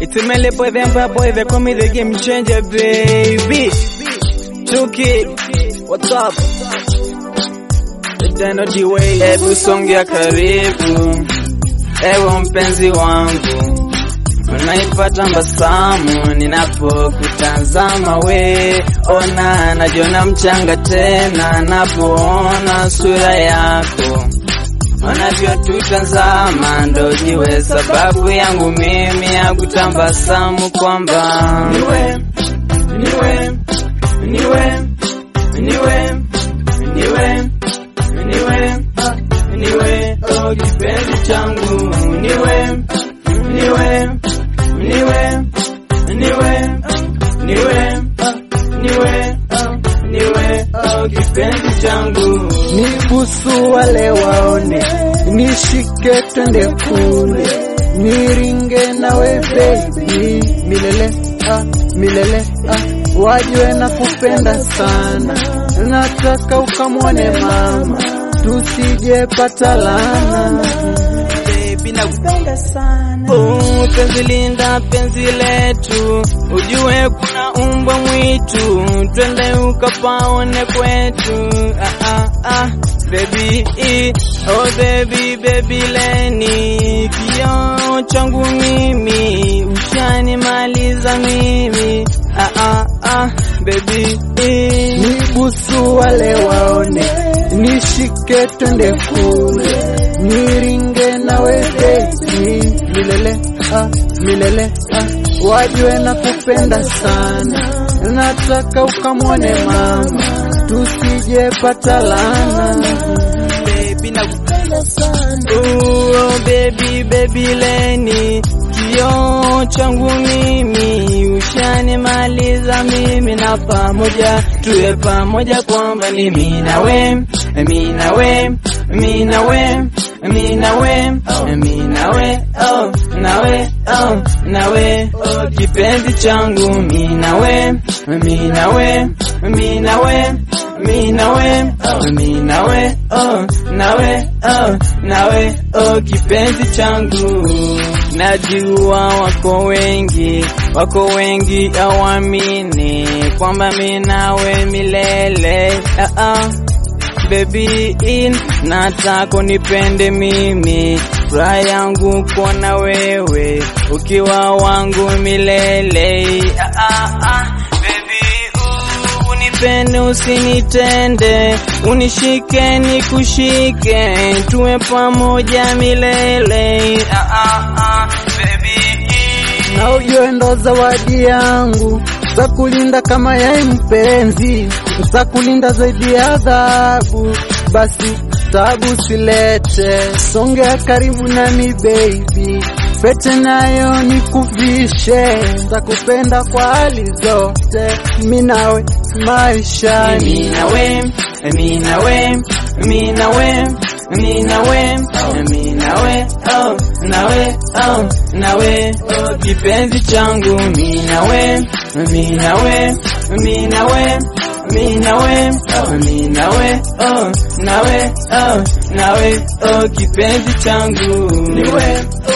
It's a melee boy, the empire boy, they call me the game changer, baby. Chuki, what's up? Tendo D-Way, hebu songea karibu, ewe mpenzi wangu, unaipata mbasamu ninapokutazama we, ona najiona mchanga tena napoona sura yako wanavyotutazama ndo jiwe sababu yangu mimi ya kutambasamu kwamba niwe niwe niwe niwe niwe niwe niwe oh kipenzi changu niwe niwe niwe niwe niwe niwe niwe oh kipenzi changu Nibusu wale waone, nishike twende kule, niringe nawe baby, milele ah, milele ah, wajue na kupenda sana, nataka ukamwone mama, tusije pata laana. baby nakupenda sana oh, penzi linda penzi letu ujue kuna umbwa mwitu twende ukapaone kwetu ah, ah, ah. Baby, oh baby, baby leni kio changu mimi ushanimaliza mimi ah, ah, ah. Baby, Nibusu wale waone, nishike twende kule, niringe nawe baby, milele ah, milele ah, wajue na kupenda sana, nataka ukamwone mama, tusije pata laana. baby nakupenda sana oh, baby baby leni kio changu mimi ushanimaliza mimi na pamoja tuwe pamoja kwamba ni mimi na we mimi na we mimi na we mimi na we mimi na we oh na we oh na we oh kipenzi changu mimi na we mimi na we mimi na we mimi na we mimi na we oh na we oh na we oh kipenzi changu najua wako wengi wako wengi awamini kwamba mimi nawe milele ah, ah. Baby in nataka unipende mimi, furaha yangu kuona wewe ukiwa wangu milele. Ah, ah, ah. Baby, uh, unipende usinitende, unishike nikushike, tuwe pamoja milele. Ah, ah, ah. Baby, in. na ujue ndo zawadi yangu za kulinda kama yai mpenzi, za kulinda zaidi ya adhabu. Basi tabu silete, songea karibu nami baby, pete nayo nikuvishe, za kupenda kwa hali zote, mi nawe maishani. Mimi na we, mimi na we, mimi na we, mimi na we, mimi na we, oh, na we, oh, na we, oh, kipenzi changu, mimi na we, mimi na we, mimi na we, mimi na we, mimi na we, oh, na we, oh, na we, oh, kipenzi changu, ni we,